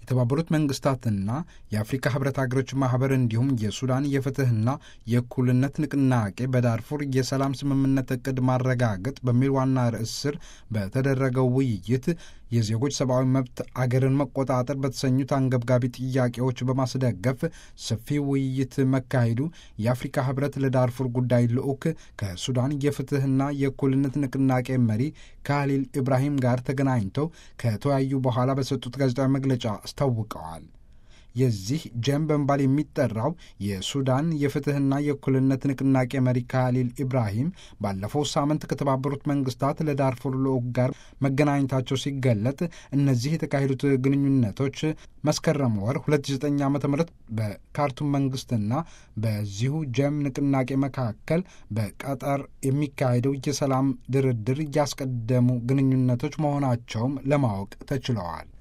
የተባበሩት መንግስታትና የአፍሪካ ህብረት ሀገሮች ማህበር እንዲሁም የሱዳን የፍትህና የእኩልነት ንቅናቄ በዳርፉር የሰላም ስምምነት እቅድ ማረጋገጥ በሚል ዋና ርዕስ ስር በተደረገው ውይይት የዜጎች ሰብአዊ መብት አገርን መቆጣጠር በተሰኙት አንገብጋቢ ጥያቄዎች በማስደገፍ ሰፊ ውይይት መካሄዱ የአፍሪካ ህብረት ለዳርፉር ጉዳይ ልዑክ ከሱዳን የፍትህና የእኩልነት ንቅናቄ መሪ ካሊል ኢብራሂም ጋር ተገናኝተው ከተወያዩ በኋላ በሰጡት ጋዜጣዊ መግለጫ አስታውቀዋል። የዚህ ጀም በመባል የሚጠራው የሱዳን የፍትህና የእኩልነት ንቅናቄ መሪ ካሊል ኢብራሂም ባለፈው ሳምንት ከተባበሩት መንግስታት ለዳርፉር ልዑክ ጋር መገናኘታቸው ሲገለጥ እነዚህ የተካሄዱት ግንኙነቶች መስከረም ወር 2009 ዓ ም በካርቱም መንግስትና በዚሁ ጀም ንቅናቄ መካከል በቀጠር የሚካሄደው የሰላም ድርድር እያስቀደሙ ግንኙነቶች መሆናቸውም ለማወቅ ተችለዋል።